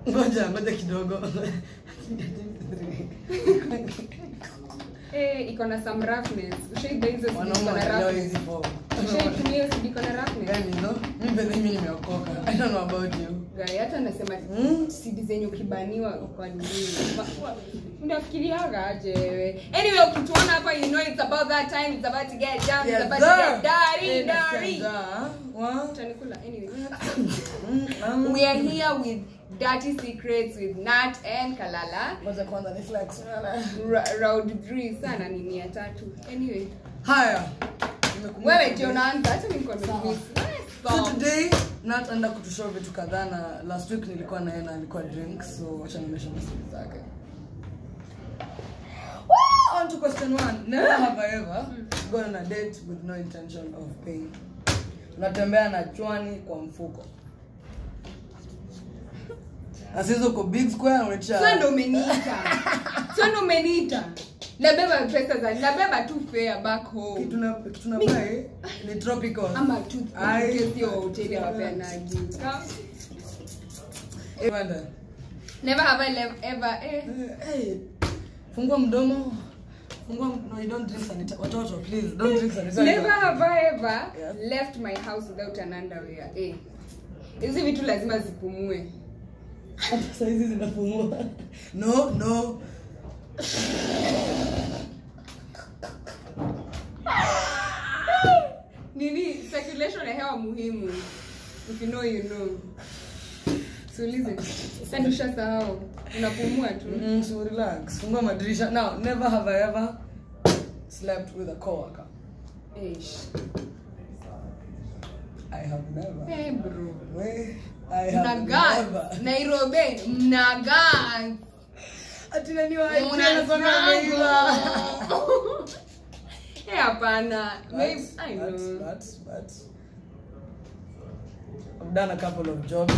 ngoja ngoja kidogo Eh, iko na some roughness. Ushaiba hizo CD wanaume iko na wanaelewa roughness. hizi form Ushaitumia hiyo CD iko na roughness. gani hizo mimi bedhe mimi nimeokoka i don't know about you Guy, hata anasema Mm. CD zenye ukibaniwa kwa nini? Ma- wa- Unafikiriaga aje wewe? Anyway, ukituona hapa you know it's about that time, it's about to get down, it's Yes, about to sir. get dirty, Eh, nasikia dirty. njaa. Wa- Utanikula anyway. Mm, um, We are here with Dirty Secrets with Nat and Kalala. ngoja kwanza ni flex Ra- round 3 sana ni mia tatu. Anyway, haya Nimekumbuka wewe ndio unaanza hata niko Sawa. nervous. so today nat enda kutushow vitu kadhaa na last week nilikuwa naye na alikuwa drink so wacha nionyeshe masiri zake Woo! on to question one never have i ever gone on a date with no intention of paying unatembea na chwani kwa mfuko asizo ko big square unaitisha Sio ndo umeniita. Sio ndo umeniita. Nabeba pesa za nabeba tu fare back home. kitu na kitu na buy ni tropical Ama tu Ai. kesi ya hoteli hawapeanaji. Evander. Never have I lev- ever eh. Hey, fungua mdomo fungua m- no you don't drink sanitizer watoto please don't drink sanitizer Never have I ever Yes. left my house without an underwear. Eh. Hizi vitu lazima zipumue. hata saizi zinapumua no no Nini circulation ya hewa muhimu. If you know you know. Siulize. Sasa nishasahau. Unapumua tu. mm, so relax fungua madirisha now never have i ever slept with a coworker Eish. i have never Eh bro. we i have Mnagas. never Nairobi. Mnagas. ati nani wa Mnagas. Eh hapana. Maybe I but, know. but, but I've done a couple of jobs.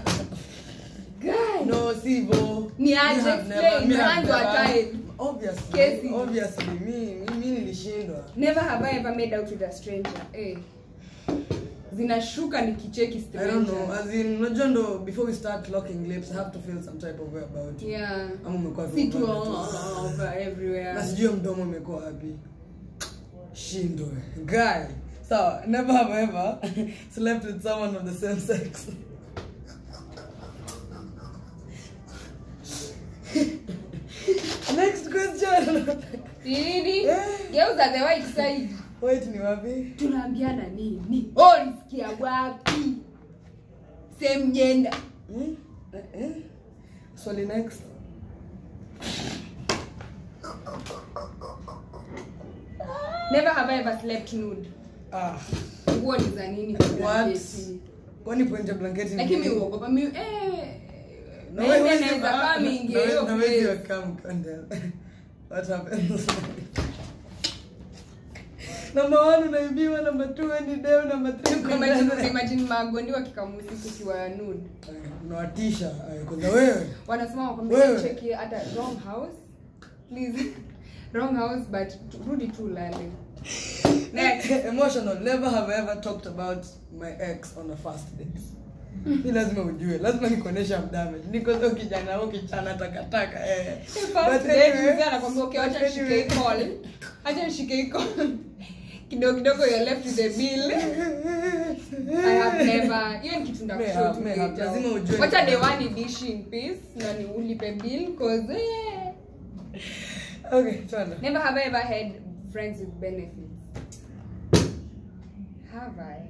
Guy. no, Sivo. Ni Me aje have explain, never- me have mwanzo wa never- time. Obviously, Kesi. obviously, mi mi mi nilishindwa. Never have I ever made out with a stranger. Eh. Zinashuka nikicheki I stranger. don't know. As in, unajua ndo before we start locking lips, I have to feel some type of way about you. Yeah. Ama umekuwa tu Si tu mbaya all tu. over everywhere. na sijui mdomo umekuwa wapi shindwe guy so never have I ever slept with someone of the same sex next question Nini? Eh. Geuza the white side. wait ni wapi Tunaambiana nini? Oh, nisikia wapi? Same gender. hmm? eh, eh? swali next Never have I ever slept nude. ah Nguo ni za nini kwa what blanketi? kwani point ya blanketi ni Lakini mi nini? uogopa mi eh Na na wewe ile huwezi- naweza ah, kama na- ingie na- hiyo na wewe place. come Kondel. What happens? Number one unaibiwa, number two wewe ni deo, number three uko Imagine ndani. imagine magondi wakikamusi kukiwa nude. Aya, unawatisha aya, kwanza wewe wanasema wakwambia Wewe. cheki hata wrong house please wrong house but tu- rudi tu ulale next emotional never have I ever talked about my ex on a first date ni lazima ujue lazima nikuonesha damage niko zo kijana au kijana takataka eh. First But date, anyway, mzee anakwambia okay but acha nishike anyway. hii call acha nishike hii call kidogo kidogo you're left with the bill I have never hiyo ni kitu May ndakushow have, tu may have. later. Lazima ujue. wacha day one dish in peace na ni ulipe bill cause eh, okay twende Never have I ever had friends with benefits. Have I?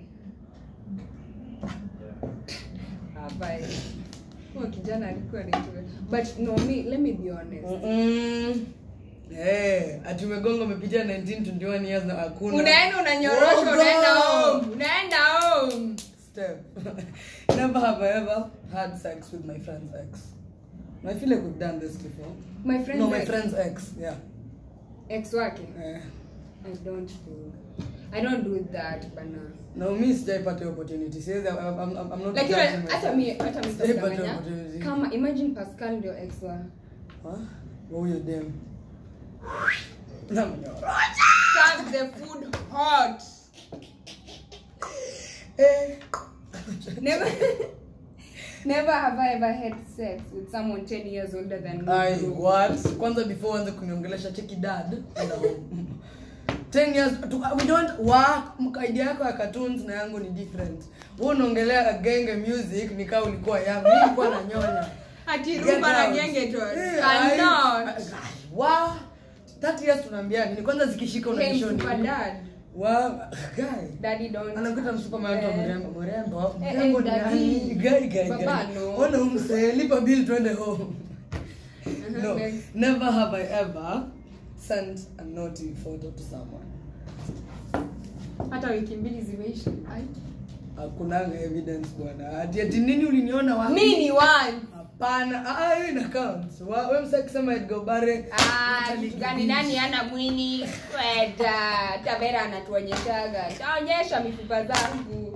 Have I? Oh, kijana alikuwa anaitwa. But no, me, let me be honest. Mm-mm. Eh, ati umegonga umepitia 1921 years na hakuna Unaenda unanyorosha Oh, unaenda God. home. Unaenda home. step never have I ever had sex with my friend's ex I feel like we've done this before My friend no my ex- friend's ex yeah ex wake. eh. I don't do. I don't do that bana. no mi sijaipata hiyo opportunity siwezi I'm, I'm, I'm I'm not Lakini judging hata myself. mi hata mi Sijaipata sitadanganya. opportunity. Kama imagine Pascal ndio ex wa. Huh? Wa huyo dem Namnyorosha. Serve the food hot. Eh. Never Never have I ever had sex with someone 10 years older than me. Ai, bro. what? Kwanza before uanze kuniongelesha cheki dad. enda home. 10 years tu, we don't work idea yako ya cartoons na yangu ni different. Wewe unaongelea genge music nikaa ulikuwa young. Mimi nilikuwa nanyonya. Ati Get rumba na out. genge tu. Eh, ai, Cannot. ai, Wa 30 years tunaambia nini? Kwanza zikishika Hey, unanishoni. super dad. Wa guy. Daddy don't. anakuta msupa mayoto Eh, mrembo mrembo Eh, mrembo eh, ni daddy. nani? Guy, guy, Baba, guy. no. Ona umse lipa bill twende home Uh-huh, no next. never have i ever sent a naughty photo to someone hata wiki mbili zimeisha Ai. hakunanga evidence bwana ati ati nini uliniona wapi mi ni one hapana ah ah, hiyo ina count Wa- wewe msaki kusema Edgar Bare Ah, kitu gani nani ana mwini kweda tabera anatuonyeshaga taonyesha mifupa zangu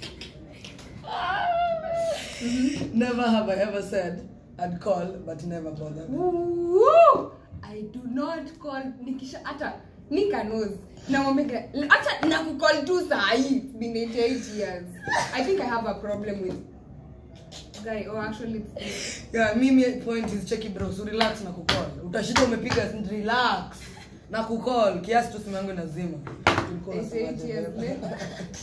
never have i ever said i'd call but never bothered Woo! i do not call nikisha hata nika knows namwambia hata nakukall tu sahii It's been 88 years i think i have a problem with guy oh actually it's- yeah mimi point is cheki bro so relax na kucall utashida umepiga relax na kucall kiasi tu simu yangu inazima Tulikuwa it's unasemaje, 8 years babe? later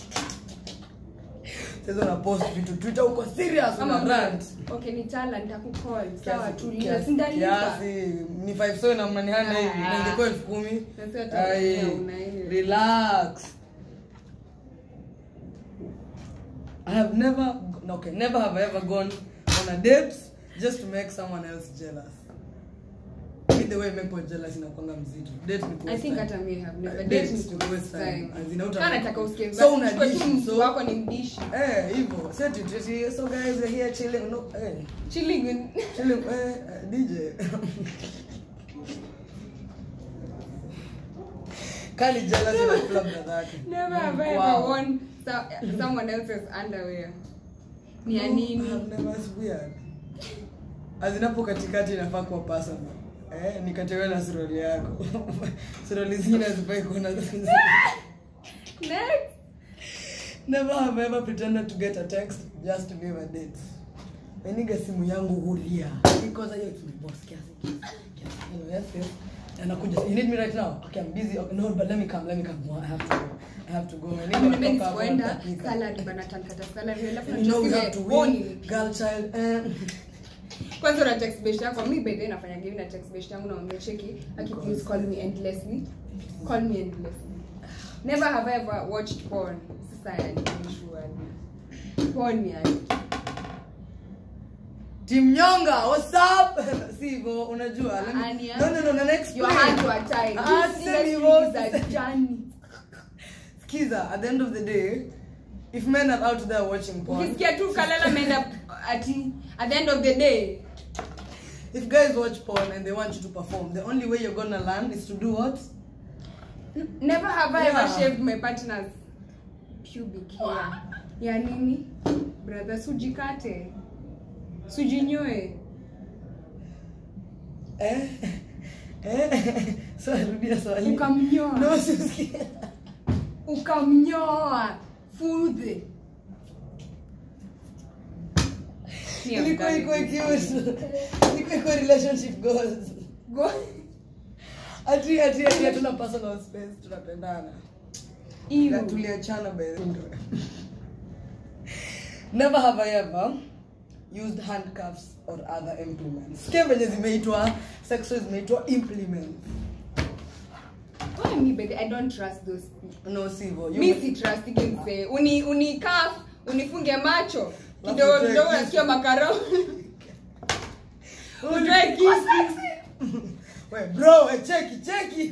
sasa una post vitu twitter uko serious Ama una rant okay nitala nitakukall sawa Kiasi- tulia kiasi- sindalipa kiasi ni 5 so na mnanihana hivi Ah. na ingekuwa elfu kumi Na sio hata Ai, mia unaini. relax I have never no, okay never have I ever gone on a date just to make someone else jealous Me the way make people jealous inakwanga mzito date ni I waste think time. hata me have never Uh, date dates ni to to waste waste time. time. As in, hauta- Kana nataka usikie So basi, una chukua tu dishi, mtu so- wako ni mdishi eh hivyo so ati- ati- so guys we're here chilling no eh chilling in- chilling eh eh, DJ Kali jealous na club na zake never have I Wow. ever worn so- someone else's underwear ni ya No, nini I've never- it's weird. azinapo katikati inafaa kuwa personal eh, nikatewe na suruali yako suruali zingine hazifai kuona next never have I ever pretended to get a text just to give a date meniga simu yangu hulia because hiyo it's my boss kiasi kiasi kiasi. Hello, yes yes anakuja you need me right now okay i'm busy okay, no but let me come let me come no, i have to go i have to go I need to Mimi talk about nisipoenda that. salary bana tankata salary alafu you know we have to nachosiwe, win boni. girl child eh. kwanza una text best yako mi by the way nafanya hivi na text best yangu naambia cheki aki please call me endlessly call me endlessly never have I ever watched porn sasa yani sure porn yani Team Nyonga, what's up? si hivyo unajua. Let me, Ania. no no no, na next your hands were tied Ah, this semi industry vote. is a journey Skiza, at the end of the day, if men are out there watching porn, ukisikia tu kalala meenda ati at the end of the day if guys watch porn and they want you to perform, the only way you're gonna learn is to do what? N- never have I ever Yeah. shaved my partner's pubic hair ya nini brother sujikate sujinyoe Eh? Eh? So rudia swali. Ukamnyoa. No, sisikia. ukamnyoa fudhe Ilikuwa iko cute. Ilikuwa iko relationship goals. Go- Ati ati ati hatuna personal space, tunapendana. Ew. Na tuliachana by the way. Never have I ever used handcuffs or other implements. Sikia venye zimeitwa sex toys zimeitwa implements. Why me, baby? I don't trust those people. No sivyo. You- mi si trust mse uni unikaf unifunge macho Alafu kidogo utoe kidogo kisu. nasikia makaro Oh, utoe you- kisu. We bro, we cheki cheki.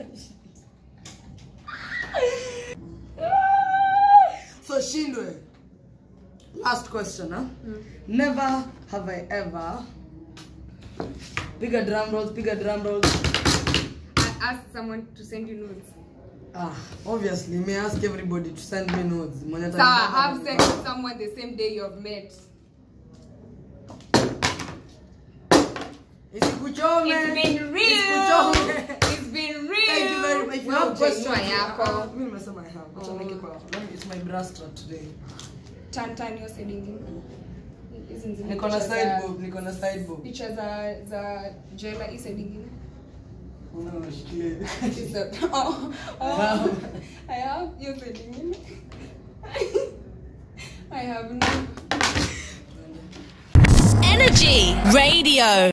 so shindwe. Last question, huh? Never have I ever piga drum rolls, piga drum rolls. I asked someone to send you notes. Ah, obviously, may I ask everybody to send me notes. Mwenye So atanipata have ni- sex with someone the same day you've met. Isikuchome. It's been real. Isikuchome. It's been real. Thank you very much. If you Wewe have questions, hujainua yako. Ah, mimi nimesema I have. Acha Oh. niweke kwa- let me- It's my bra strap today. Turn, turn your side ingine. Is hizi zile niko na picha side za- boob niko na side boob picha za za jela hii side ingine una unashikilia hivi. Hizo- oh, oh. Wow. I have hiyo side ingine I have no Energy Radio.